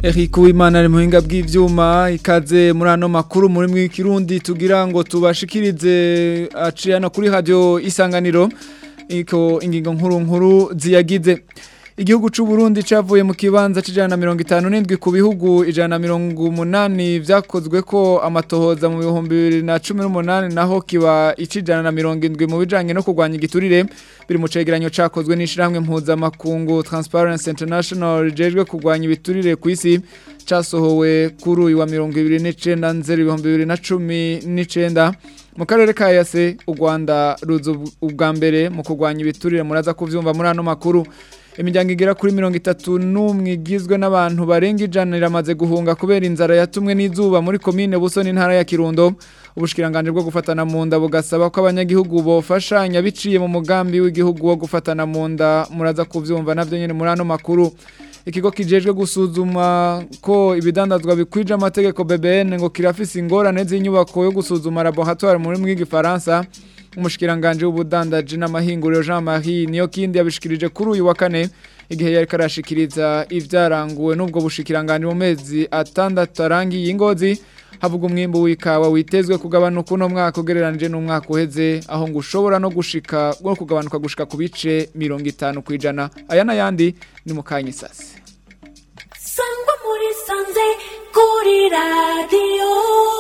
Eric Uwimana ari muhinga bw'ivyuma ikaze muri ano makuru muri mwikirundi tugira ngo tubashikirize aciyana kuri radio isanganiro iko ingingo nkuru nkuru ziyagize Igihugu c'u Burundi cavuye mu kibanza c'ijana 57 ku bihugu ijana 180 vyakozwe ko amatohoza mu bihumbi 2018 naho kiba icijana 70 mu bijanye no kurwanya igiturire biri mu cegeranyo cakozwe n'ishiramwe mpuza makungu Transparency International rijejwe kurwanya ibiturire ku isi casohowe kuri uyu wa 29 nzeri 2019 mu karere ka yase u Rwanda ruzo ubwa mbere mu kurwanya ibiturire muraza kuvyumva muri ano makuru imiryango igera kuri mirongo itatu n'umwe igizwe n'abantu barenga ijana iramaze guhunga kubera inzara yatumwe n'izuba muri komine busoni intara ya kirundo ubushikiranganje bwo gufatana mu nda bugasaba ko abanyagihugu bofashanya biciye mu mugambi w'igihugu wo gufatana mu nda muraza kuvyumva navyo nyene muri ano makuru ikigo kijejwe gusuzuma ko ibidandazwa bikwije amategeko BBN ngo kirafise ingorane z'inyubako yo gusuzuma laboratoire muri mw'igifaransa umushikiranganje w'ubudandaji n'amahinguriro Jean-Marie niyo kindi yabishikirije kuri uyu wa kane igihe yari karashikiriza ivyaranguwe n'ubwo bushikiranganje mu mezi atandatu arangiye ingozi havuga umwimbu w'ikawa witezwe kugabanuka uno mwaka ugereranije n'umwaka uheze aho ngo ushobora no gushika no kugabanuka gushika ku bice mirongo itanu kwijana aya n'ayandi ni mu kanyisasi sangwa muri sanze kuri radiyo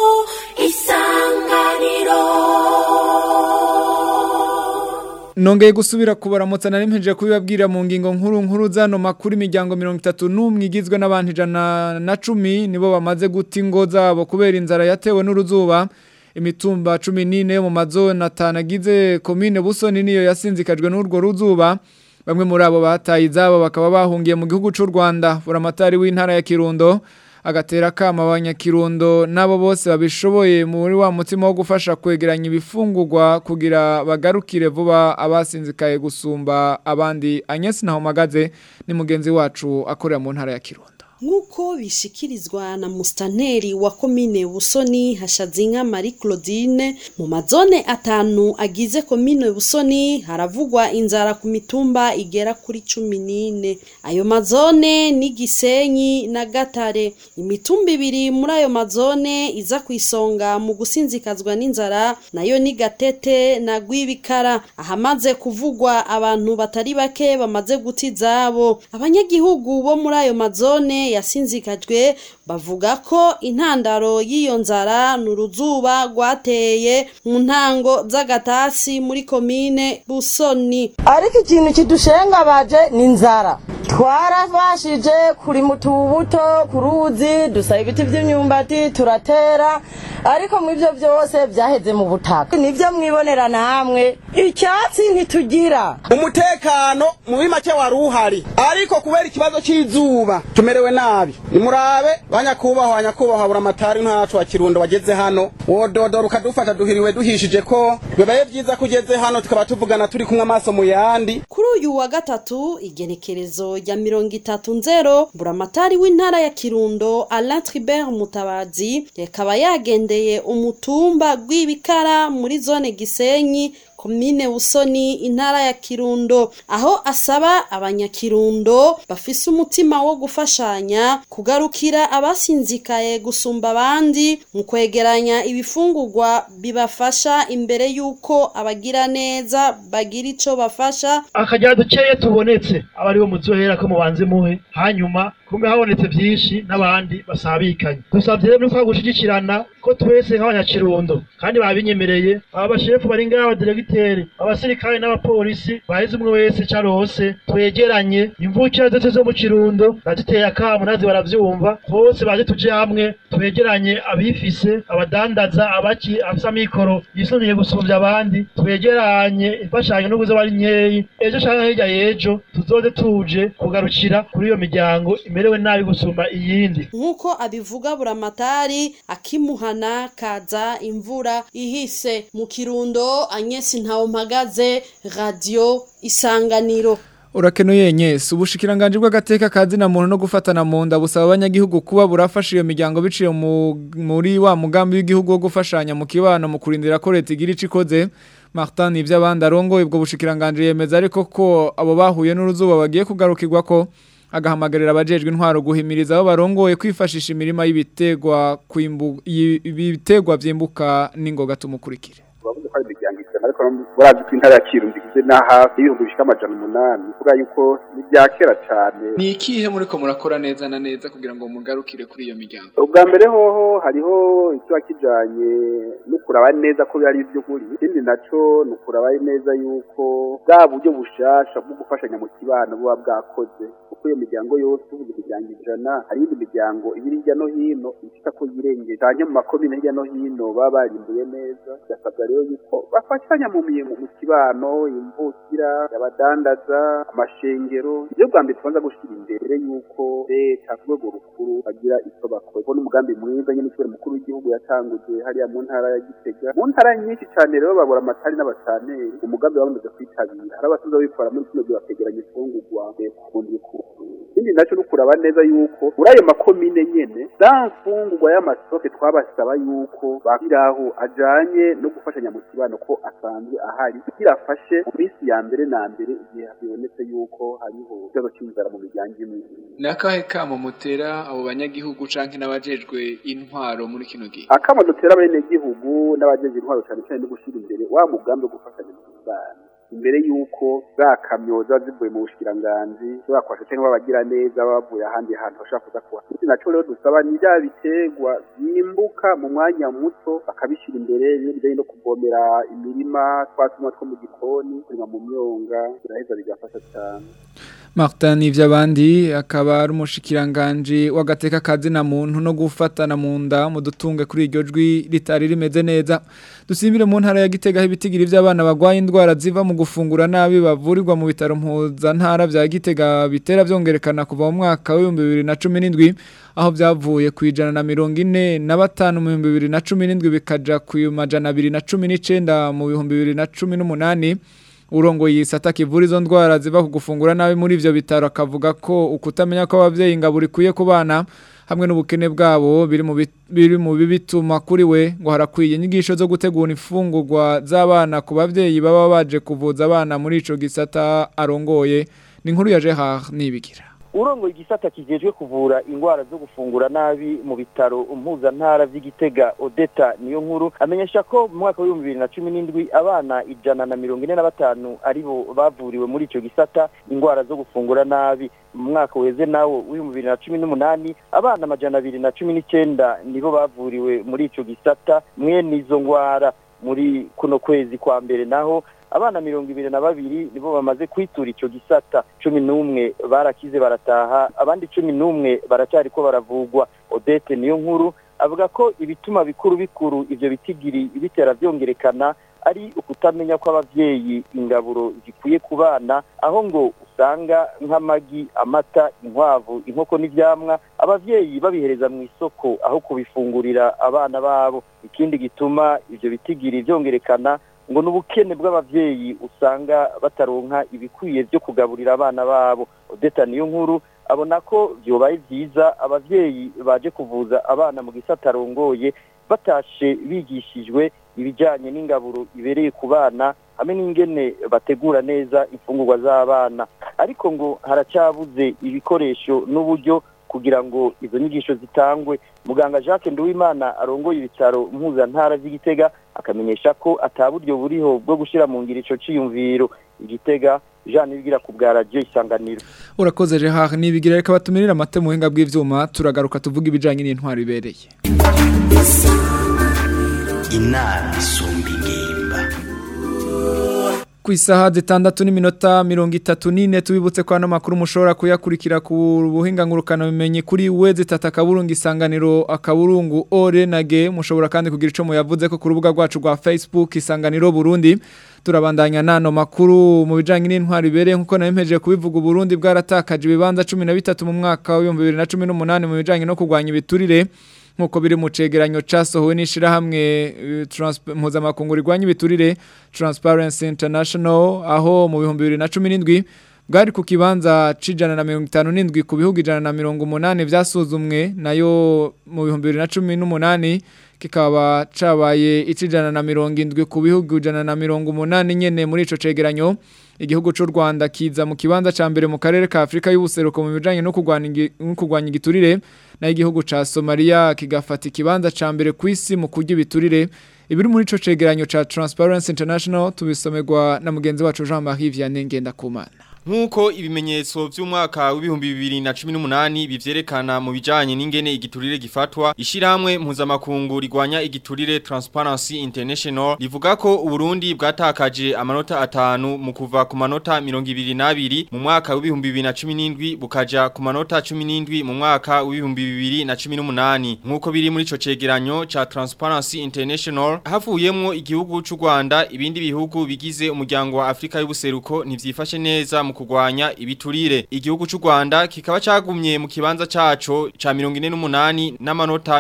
isanganiro Nongeye gusubira kubaramutsa nari mpeje kubibabwira mu ngingo nkuru nkuru zano makuru imiryango 31 igizwe n'abantu ijana na 10 nibo bamaze guta ingo zabo kubera inzara yatewe n'uruzuba imitumba 14 yo mu mazone atanagize commune Busoni niyo yasinzikajwe n'urwo ruzuba bamwe muri abo bataye izabo bakaba bahungiye mu gihugu c'u Rwanda buramatari w'intara ya Kirundo agatera kama abanyakirundo nabo bose babishoboye muri wa mutima wo gufasha kwegeranya ibifungurwa kugira bagarukire vuba abasinzikaye gusumba abandi Agnes Nahomagaze ni mugenzi wacu akorera mu ntara ya Kirundo nk'uko bishikirizwa na musitanteri wa komine busoni hashazinka marie claudine mu mazone atanu agize komine busoni haravugwa inzara ku mitumba igera kuri cumi n'ine ayo mazone ni gisenyi na gatare imitumba ibiri muri ayo mazone iza ku isonga mu gusinzikazwa n'inzara nayo ni gatete na rwibikara ahamaze kuvugwa abantu batari bake bamaze guta izabo abanyagihugu bo muri ayo mazone yasinzikajwe bavuga ko intandaro y'iyo nzara ni uruzuba rwateye mu ntango z'agatasi muri komine busoni ariko ikintu kidushengabaje ni inzara twarafashije kuri mutubuto ku ruzi dusaba ibiti by'imyumbati turatera ariko mu ibyo byose byaheze mu butaka nibyo mwibonera namwe icyatsi ntitugira umutekano muri make wari uhari ariko kubera ikibazo cy'izuba tumerewe nabi nimurabe banyakubahwa banyakubahwa buramatari ntacu wa kirundo wageze hano wododora ukadufata duhiriwe duhishije ko bibaye byiza ko ugeze hano tukaba tuvugana turi kumwe amaso mu yandi kuri uyu wa gatatu igenekerezo rya mirongo itatu nzero buramatari w'intara ya kirundo alain tribert mutabazi yakaba yagendeye umutumba rw'ibikara muri zone gisenyi komine busoni intara ya kirundo aho asaba abanyakirundo bafise umutima wo gufashanya kugarukira abasinzikaye gusumba abandi mu kwegeranya ibifungurwa bibafasha imbere y'uko abagira neza bagira ico bafasha akajya dukeya tubonetse aba aribo muzohera ko mubanze muhe hanyuma kumbe habonetse byinshi n'abandi basabikanye dusabye rero ko gushigikirana ko twese nk'abanyakirundo kandi babinyemereye aba bashefu bari ngaha abadiregiteri abasirikare n'abapolisi baheze umwe wese carose twegeranye imvukira zose zo mu kirundo baziteye akamu nazi baravyumva bose baje tuje hamwe twegeranye abifise abadandaza abaki afise amikoro yisuniye gusumvya abandi twegeranye imfashanyo n'ubwo zoba ari nkeyi ejo canke hirya y'ejo tuzoze tuje kugarukira kuri iyo miryango imerewe nabi gusumba iyindi nk'uko abivuga buramatari akimuhana kaza imvura ihise mu kirundo anyesi ntawo mpagaze radio isanganiro Urakenuye nyese ubushikiranganje bw'agateka kazi na muntu no gufatana mu nda busaba abanyagihugu kuba burafasha iyo miryango biciye mu- muri wa mugambi w'igihugu wo gufashanya mu kibano mu kurindira ko leta igira ico ikoze Martin ivy'abandi arongoye ubwo bushikiranganje yemeza ariko ko abo bahuye n'uruzuba bagiye kugarukirwa ko agahamagarira abajejwe intwaro guhimiriza abo barongoye kwifashisha imirima y'ibitegwa kwimbu ibitegwa vyimbuka n'ingoga tumukurikire bavuze ko ari imiryango ijana ariko barazi ko intara ya kirundi igizwe na hafi y'ibihumbi bishika amajana umunani kuvuga yuko ni ibya kera cane ni ikihe muriko murakora neza na neza kugira ngo mugarukire kuri iyo miryango ubwa mbere hoho hariho ikiba kijanye no kuraba neza ko ari ivy'ukuri ikindi naco ni ukuraba neza yuko bwa buryo bushasha bwo gufashanya mu kibano buba bwakoze kuko iyo miryango yose uvuze imiryango ijana hari iyindi miryango ibiri hirya no hino ifite ko yirengeye canke mu makomine hirya no hino baba barimbuye neza bigasabwa rero yuko bafashanya mu mirimo mu kibano imvukira abadandaza amashengero ibyo bwa mbere tubanza gushira imbere yuko leta ku rwego rukuru bagira icyo bakora ubwo n'umugambi mwiza nyine kubera umukuru w'igihugu yatanguje hariya mu ntara ya gitega mu ntara nyinshi cyane rero babura amatari n'abacaneri umugambi bamaze kwitabira hari abasanzwe babikora muri kino gihe bakegeranya imfungurwa kundi ikindi nacyo no kuraba neza yuko muri ayo makomine nyene za mfungurwa y'amasoke twabasaba yuko bakiraho ajanye no gufashanya mu kibano ko asanzwe ahari kugira afashe mu minsi ya mbere na mbere igihe bibonetse yuko hariho ikibazo cy'inzara mu miryango imwe ni akahe kamo mutera abo banyagihugu canke n'abajejwe intwaro muri kino gihe akamo dutera abenegihugu n'abajejwe intwaro cyane cyane no gushyira imbere wa mugambi wo gufashanya mu kibano imbere yuko za kamyo ziba zivuye mu bushikiranganji bakwasha cyangwa babagira neza bavuye ahandi hantu bashobora kuza kuha ikindi naco rero dusaba ni bya biterwa byimbuka mu mwanya muto bakabishyira imbere bimwe bijanye no kuvomera imirima twatuma two mu gikoni kurima mu myonga biraheza bigafasha cyane Martin Nivyabandi akaba ari umushikiranganje wagateka kazi na muntu no gufatana mu nda mu dutunge kuri iryo jwi ritari rimeze neza dusimbire mu ntara ya Gitega aho ibitigiri by'abana bagwaye indwara ziva mu gufungura nabi bavurirwa mu bitaro mpuza ntara bya Gitega bitera byongerekana kuva mu mwaka wa 2017 aho byavuye ku ijana na mirongo ine na batanu mu bihumbi bibiri na cumi n'indwi bikaja ku majana abiri na cumi n'icenda mu bihumbi bibiri na cumi n'umunani urongo yisata kivura izo ndwara ziva ku gufungura nabi muri ivyo bitaro akavuga ko ukutamenya ko abavyeyi ingaburo ikwiye ku bana hamwe n'ubukene bwabo biri mu biri mu bibituma kuri we ngo harakwiye inyigisho zo gutegura imfungurwa z'abana ku bavyeyi baba baje kuvuza abana muri ico gisata arongoye ni inkuru ya Gerard nibigira urongo igisata kijejwe kuvura ingwara zo gufungura nabi mu bitaro mpuzantara vy'igitega odeta niyo nkuru amenyesha ko mu mwaka w'ibihumbi bibiri na cumi n'indwi abana ijana na mirongo ine na batanu aribo bavuriwe muri ico gisata ingwara zo gufungura nabi mu mwaka weze nawo w'ibihumbi bibiri na cumi n'umunani abana amajana abiri na cumi n'icenda nibo bavuriwe muri ico gisata mwene izo ngwara muri kuno kwezi kwa mbere naho abana mirongo ibiri na babiri nibo bamaze kwitura ico gisata cumi n'umwe barakize barataha abandi cumi n'umwe baracyariko baravugwa odete niyo nkuru avuga ko ibituma bikuru bikuru ivyo bitigiri bitera vyongerekana ari ukutamenya ko abavyeyi ingaburo zikwiye ku bana aho ngo usanga nk'amagi amata inkwavu inkoko n'ivyamwa abavyeyi babihereza mu isoko aho kubifungurira abana babo ikindi gituma ivyo bitigiri vyongerekana ngo n'ubukene bw'abavyeyi usanga bataronka ibikwiye byo kugaburira abana babo odeta niyo nkuru abona ko vyobaye vyiza abavyeyi baje kuvuza abana mu gisata arongoye batashe bigishijwe ibijanye n'ingaburo ibereye ku bana hamwe n'ingene bategura neza imfungurwa z'abana ariko ngo haracyabuze ibikoresho n'uburyo kugira ngo izo nyigisho zitangwe muganga Jacques Nduwimana arongoye ibitaro mpuzantara vy'Igitega akamenyesha ko ataburyo buriho bwo gushira mu ngiro ico ciyumviro Igitega Jean Nibigira ku bwa radio isanganiro urakoze Gerard nibigira reka batumirira amate mu buhinga bw'ivyuma turagaruka tuvuga ibijanye n'intwaro ibereye inama isumba ingimba ku isaha zitandatu n'iminota mirongo itatu n'ine tubibutse ko ano makuru mushobora kuyakurikira ku buhinga ngurukana bimenye kuri we zitata akaburungu isanganiro akaburungu ore na ge mushobora kandi kugira ico muyavuze ko ku rubuga rwacu rwa Facebook isanganiro Burundi turabandanya nano makuru mu bijanye n'intwari ibereye nkuko nayemeje kubivuga Burundi bwaratakaje ibibanza 13 mu mwaka wa 2018 mu bijanye no kurwanya ibiturire nkuko biri mu cegeranyo casohowe n'ishirahamwe mpuzamakungu rigwanya ibiturire Transparency International aho mu bihumbi bibiri na cumi n'indwi bwari ku kibanza c'ijana na mirongo itanu n'indwi ku bihugu ijana na mirongo umunani vyasuzumwe nayo mu bihumbi bibiri na cumi n'umunani kikaba cabaye icijana na mirongo indwi ku bihugu ijana na mirongo umunani nyene muri ico cegeranyo igihugu c'u Rwanda kiza mu kibanza ca mbere mu karere ka Afrika y'ubuseruko mu bijanye no kurwanya igi- no kurwanya igiturire na igihugu ca Somalia kigafata ikibanza ca mbere kw'isi mu kurya ibiturire ibiri muri ico cegeranyo ca Transparency International tubisomerwa na mugenzi wacu Jean-Marie Vianney Ngendakumana Nkuko ibimenyetso vy'umwaka w'ibihumbi bibiri na cumi n'umunani bivyerekana mu bijanye n'ingene igiturire gifatwa ishiramwe mpuzamakungu rigwanya igiturire Transparency International rivuga ko Uburundi bwatakaje amanota atanu mu kuva ku manota mirongo ibiri n'abiri mu mwaka w'ibihumbi bibiri na cumi n'indwi bukaja ku manota cumi n'indwi mu mwaka w'ibihumbi bibiri na cumi n'umunani nkuko biri muri ico cegeranyo ca Transparency International havuyemwo igihugu c'u Rwanda ibindi bihugu bigize umuryango wa Afrika y'ubuseruko ntivyifashe neza mu kugwanya ibiturire igihugu c'u Rwanda kikaba cagumye mu kibanza caco ca 48 n'amanota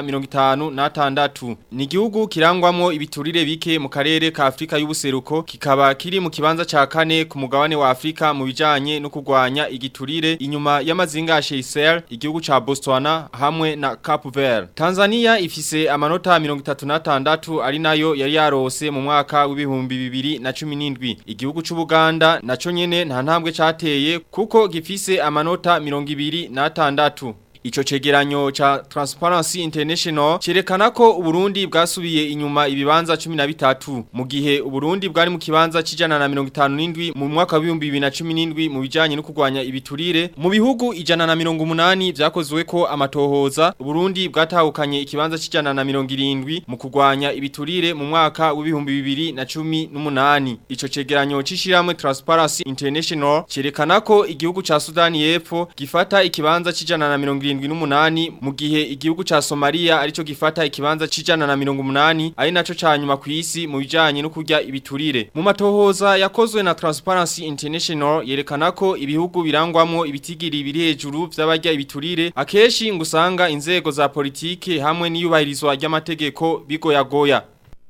56 ni igihugu kirangwamwo ibiturire bike mu karere ka Afrika y'ubuseruko kikaba kiri mu kibanza ca kane ku mugabane wa Afrika mu bijanye no kugwanya igiturire inyuma y'amazinga ya Seychelles igihugu ca Botswana hamwe na Cape Verde Tanzania ifise amanota 36 ari nayo yari yarose mu mwaka w'ibihumbi bibiri na cumi n'indwi igihugu c'u Buganda naco nyene nta ntambwe cateye kuko gifise amanota mirongo ibiri n'atandatu Ico cegeranyo ca Transparency International cerekana ko Uburundi bwasubiye inyuma ibibanza 13 mu gihe Uburundi bwari mu kibanza cijana na 57 mu mwaka wa 2017 mu bijanye no kurwanya ibiturire mu bihugu ijana na 180 vyakozwe ko amatohoza Uburundi bwatahukanye ikibanza cijana na 70 mu kurwanya ibiturire mu mwaka wa 2018 Ico cegeranyo cishiramwe Transparency International cerekana ko igihugu ca Sudani y'Epfo gifata ikibanza cijana na 70 78 mu gihe igihugu ca Somalia arico gifata ikibanza cijana na 180 ari naco canyuma ku isi mu bijanye no kurya ibiturire mu matohoza yakozwe na Transparency International yerekana ko ibihugu birangwamwo ibitigiri biri hejuru vy'abarya ibiturire akeshi ngusanga inzego za politike hamwe n'iyubahirizwa ry'amategeko bigoyagoya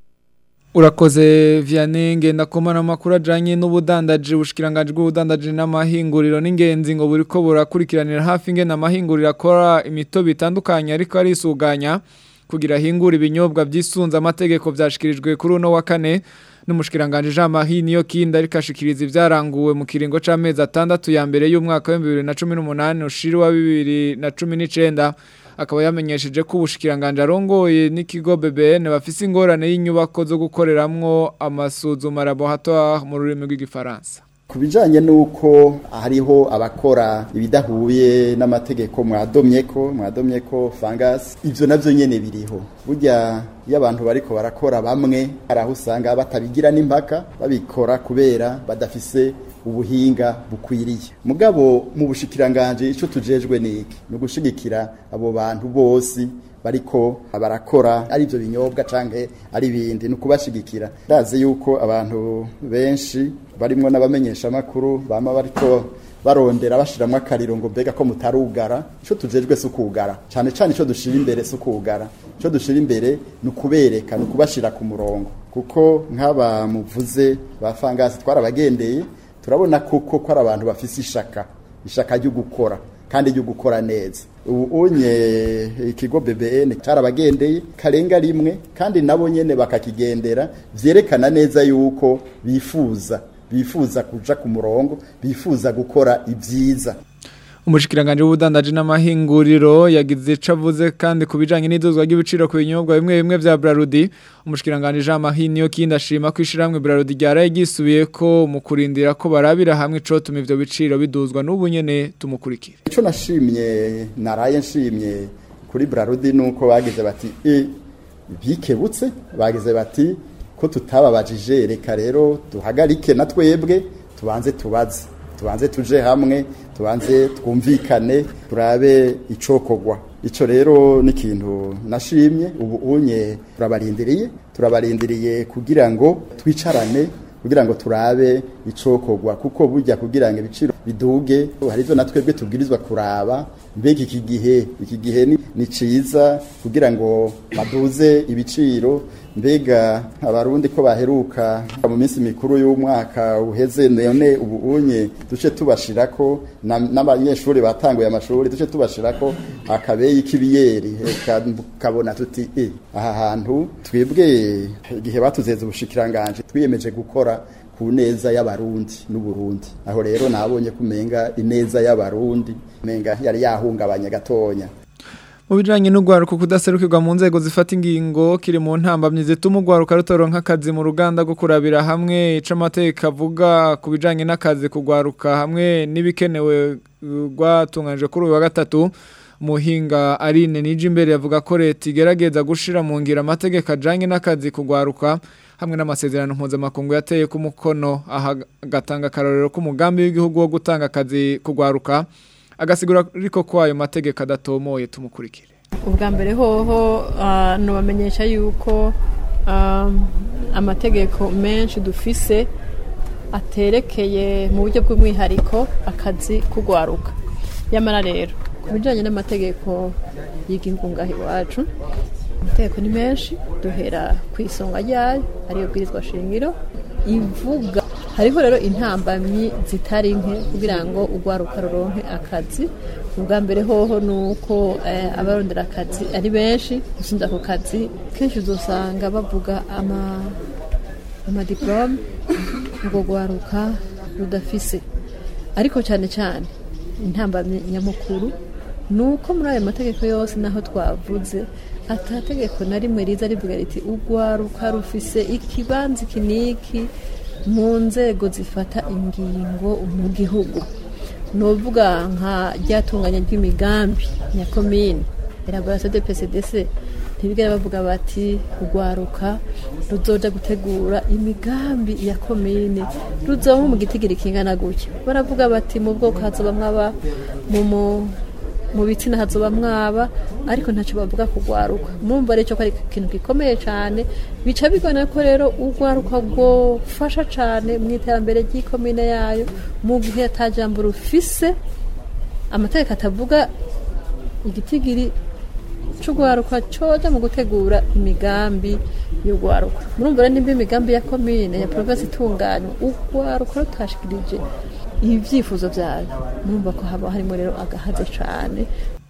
Urakoze Vianney ngendakomana amakuru ajanye n'ubudandaji bushikiranganje bw'ubudandaji n'amahinguriro n'ingenzi ngo buriko burakurikiranira hafi ingene amahinguriro akora imitobe itandukanye ariko arisuganya kugira hingura ibinyobwa vyisunza amategeko vyashikirijwe kuri uno wa kane n'umushikiranganje Jean Marie niyo kinda ariko ashikiriza ivyaranguwe mu kiringo c'amezi atandatu ya mbere y'umwaka wa 2018 ushiri wa 2019 akaba yamenyesheje ko ubushikiranganje arongoye n'ikigo BBN bafise ingorane y'inyubako zo gukoreramwo amasuzuma laboratoire mu rurimi rw'igifaransa ku bijyanye n'uko hariho abakora ibidahuye n'amategeko mwadomye ko mwadomye ko fangasi ibyo nabyo nyine biriho burya iyo abantu bariko barakora bamwe hari aho usanga batabigira n'impaka babikora kubera badafise ubuhinga bukwiriye mugabo mu bushikiranganje icyo tujejwe ni iki ni ugushigikira abo bantu bose bariko barakora ari byo binyobwa canke ari bindi ni ukubashigikira ndazi yuko abantu benshi barimwo n'abamenyesha makuru bama bariko barondera bashiramwe akariro ngo mbega ko mutarugara ico tujejwe si ukugara cane cane ico dushira imbere si ukugara ico dushira imbere ni ukubereka ni ukubashira ku murongo kuko nk'aba muvuze ba fangasi twarabagendeye turabona kuko ko ari abantu bafise ishaka ishaka ryo gukora kandi ryo gukora neza ubu unye ikigo BBN carabagendeye karenga rimwe kandi nabo nyene bakakigendera vyerekana neza yuko bifuza bifuza kuja ku murongo bifuza gukora ibyiza umushikiranganje w'ubudandaji n'amahinguriro yagize cavuze kandi kubijanye n'iduzwa ry'ibiciro ku binyobwa bimwe bimwe vya Brarudi umushikiranganje Jean Marie niyo kindi ashima kwishiramwe Brarudi ryaraye gisubiye ko mu kurindira ko barabira hamwe ico tuma ivyo biciro biduzwa n'ubu nyene tumukurikire ico nashimye naraye nshimye kuri Brarudi nuko bagize bati e bikebutse bagize bati ko tutababajije reka rero duhagarike na twebwe tubanze tubaze tubanze tuje hamwe tubanze twumvikane turabe icokogwa ico rero ni ikintu nashimye ubu unye turabarindiriye turabarindiriye kugira ngo twicarane kugira ngo turabe icokogwa kuko burya kugira ngo ibiciro biduge hari ivyo natwebwe tubwirizwa kuraba mbega iki gihe iki gihe ni, ni ciza kugira ngo baduze ibiciro mbega abarundi ko baheruka mu minsi mikuru y'umwaka uheze none ubu unye duce tubashirako na- n'abanyeshuri batanguye amashuri duce tubashirako akabeyi k'ibiyeri eka kabona tuti e aha hantu twebwe igihe batuzeza ubushikiranganje twiyemeje gukora ku neza y'abarundi n'uburundi aho rero nabonye kumenga ineza y'abarundi menga yari yahungabanye gatonya Mu bijanye n'ugwaruka kudaserukirwa mu nzego zifata ingingo kiri mu ntambamye zituma ugwaruka rutoronka akazi mu ruganda rwo kurabira hamwe ico amateka avuga ku bijanye n'akazi kugwaruka hamwe n'ibikenewe uh, rwatunganije kuri uyu wa gatatu muhinga Aline nije imbere yavuga ko leta igerageza gushira mu ngira amategeko ajanye n'akazi kugwaruka hamwe n'amasezerano mpuzamakungu yateye ku mukono aha gatanga akarorero k'umugambi w'igihugu wo gutanga akazi kugwaruka agasigura ariko ko ayo mategeko adatomoye tumukurikire ubwa mbere hoho ah, nubamenyesha yuko ah, amategeko menshi dufise aterekeye mu buryo bw'umwihariko akazi kugwaruka yamara rero ku bijyanye n'amategeko y'igihugu ngaho iwacu amategeko ni menshi duhera ku isonga ryayo ariyo bwirizwa shingiro ivuga hariho rero intambamyi zitari nke kugira ngo ugwaruka ruronke akazi ubwa mbere hoho ni uko eh, abarondera akazi ari benshi gusumba ako kazi kenshi uzosanga bavuga ama amadiporome ubwo gwaruka rudafise ariko cyane cyane intambamyi nyamukuru ni uko muri ayo mategeko yose naho twavuze atategeko na rimwe riza rivuga riti ugwaruka rufise ikibanza iki n'iki mu nzego zifata ingingo mu gihugu ni uvuga nka ryatunganya ry'imigambi ya komine elaboration de PCDC ntibigera bavuga bati ugwaruka ruzoja gutegura imigambi ya komine ruzoba mu gitigiri kingana gutya baravuga bati mu bwoko hazoba mwaba mu mu- mu bitsina hazoba mwaba ariko ntacyo bavuga kugwaruka murumva rero ko ari ikintu gikomeye cyane bica bigana ko rero urwaruka rwofasha cyane mu iterambere ry'ikomine yayo mu gihe atajambo rufise amategeko atavuga igitigiri c'ugwaruka coja mu gutegura imigambi y'ugwaruka murumva rero nimba imigambi ya komine ya provinsi itunganywa ugwaruka rutashikirije ibyifuzo byayo murumva ko haba harimo rero agahaze cane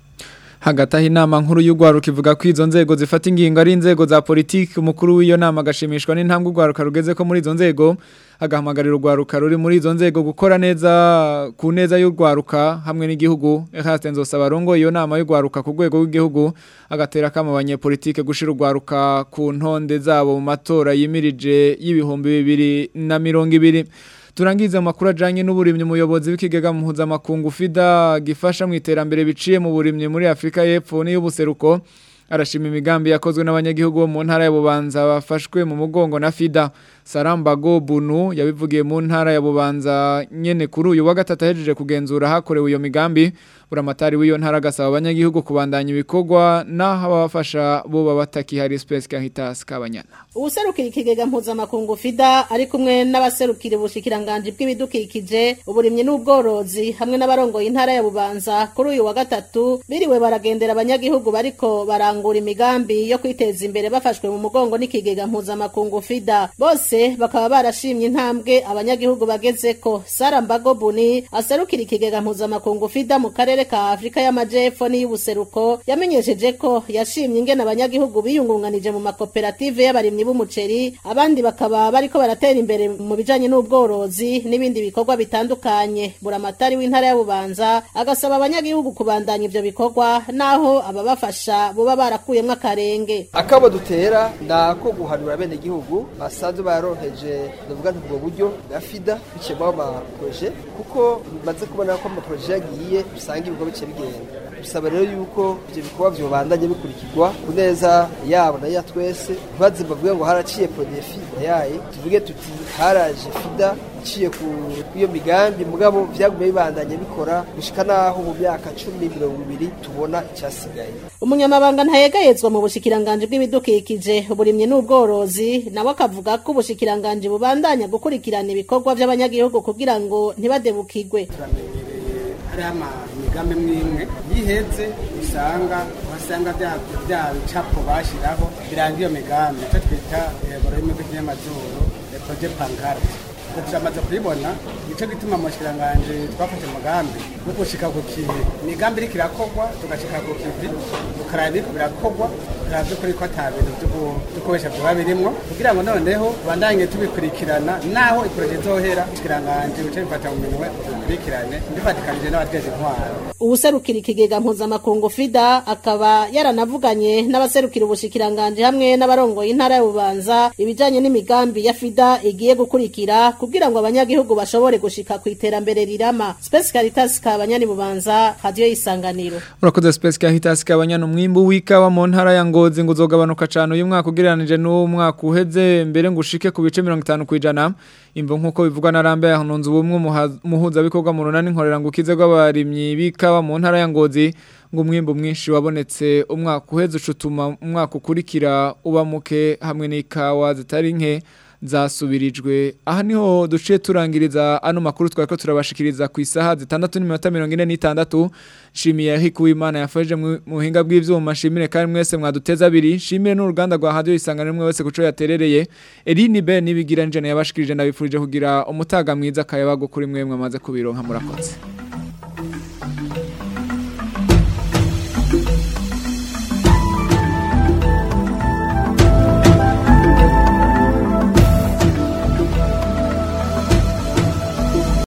hagati aho inama nkuru y'urwaruka ivuga ko izo nzego zifata ingingo ari inzego za politiki umukuru w'iyo nama agashimishwa n'intambwe urwaruka rugeze ko muri izo nzego agahamagarira urwaruka ruri muri izo nzego gukora neza ku neza y'urwaruka hamwe n'igihugu Eraste Nzosaba arongoye iyo nama y'urwaruka ku rwego rw'igihugu agatera akamo abanyepolitike gushira urwaruka ku ntonde zabo mu matora yimirije y'ibihumbi bibiri na mirongo ibiri turangiza amakuru ajanye n'uburimyi umuyobozi w'ikigega mpuzamakungu FIDA gifasha mu iterambere biciye mu burimyi muri Afrika y'Epfo n'iy'ubuseruko arashima imigambi yakozwe n'abanyagihugu bo mu ntara ya Bubanza bafashwe mu mugongo na FIDA Sarambago Bunu yabivugiye mu ntara ya Bubanza nyene kuri uyu wa gatatu ahejeje kugenzura hakorewe iyo migambi buramatari w'iyo ntara gasaba abanyagihugu kubandanya ibikorwa naho abafasha bo babatakihari Space Caritas kabanyana ubuserukira ikigega mpuzamakungu fida ari kumwe n'abaserukira ubushikiranganje bw'ibidukikije uburimyi n'ubworozi hamwe n'abarongoye intara ya bubanza kuri uyu wa gatatu biriwe baragendera abanyagihugu bariko barangura imigambi yo kwiteza imbere bafashwe mu mugongo n'ikigega mpuzamakungu fida bose bakaba barashimye intambwe abanyagihugu bagezeko sara mbago buni aserukira ikigega mpuzamakungu fida mu karere ka afurika y'amajepfo n'iy'ubuseruko yamenyesheje ko yashimye ingene abanyagihugu biyungunganije mu makoperative y'abarimyi b'umuceri abandi bakaba bariko baratera imbere mu bijanye n'ubworozi n'ibindi bikorwa bitandukanye buramatari w'intara ya bubanza agasaba abanyagihugu kubandanya ivyo bikorwa naho ababafasha boba barakuyemwo akarenge akabo dutera nako guhanura bene gihugu basanzwe baroheje ndavuga nti ubwo buryo bwa fida biciyemo amaproje kuko bimaze kubona ko amaproje yagiye usanga ibikorwa bice bigenda bisaba rero yuko ivyo bikorwa vyobandanye bikurikirwa ku neza yabo na ya twese ntibaze bavuge ngo haraciye prodefi yaye tuvuge tuti haraje fida iciye ku iyo migambi mugabo vyagumye bibandanye bikora gushika naho mu myaka cumi mirongo ibiri tubona icyasigaye umunyamabanga ntayegayezwa mu bushikiranganje bw'ibidukikije uburimyi n'ubworozi nawe akavuga ko ubushikiranganje bubandanya gukurikirana ibikorwa by'abanyagihugu kugira ngo ntibadebukirwe hariho imigambi imwe imwe yiheze usanga wasanga bya bya bicapo bashyiraho biranga iyo migambi icyo twita mu rurimi rw'ikinyamazuru proje pankarte turamaze kubibona nicyo gituma mu kiranganji twafashe umugambi wo gushika ku kivi imigambi iriko irakorwa tugashika ku kivi tukaraba ibiriko birakorwa tukaraba by'ukuri ko ata bintu byo gukoresha vyoba birimwo kugira ngo noneho tubandanye tubikurikirana naho iporoje izohera ikiranganji bice bifata mu minwe bikurikirane bifatikanije n'abateza intwaro ubuserukira ikigega mpuzamakungu fida akaba yaranavuganye n'abaserukira ubushikiranganje hamwe n'abarongoye intara ya bubanza ibijanye n'imigambi ya fida igiye gukurikira kugira ngo abanyagihugu bashobore gushika ku iterambere rirama Space Caritas kabanyani bubanza radio isanganiro Urakoze Space Caritas kabanyani umwimbu w'ikawa mu ntara ya Ngozi ngo uzogabanuka cyane uyu mwaka ugereranije n'umwaka uheze mbere ngo ushike ku bice 50 kwijana imvo nkuko bivugwa na Rambe yahunze ubumwe muhuza bikorwa mu runani nkorera ngo ukize rw'abarimyi b'ikawa mu ntara ya Ngozi ngo umwimbu mwinshi wabonetse umwaka uheze ucutuma umwaka ukurikira uba muke hamwe n'ikawa zitari nke zasubirijwe aha niho duciye turangiriza ano makuru twari ko turabashikiriza ku isaha zitandatu n'iminota mirongo ine n'itandatu nshimiye Eric Uwimana yafashe mu buhinga bw'ivyuma nshimire kandi mwese mwaduteza abiri nshimire n'uruganda rwa radio isanganiro mwe wese kuco yaterereye Eline B nibigira njene yabashikirije ndabifurije kugira umutaga mwiza kayabago kuri mwe mwamaze kubironka murakoze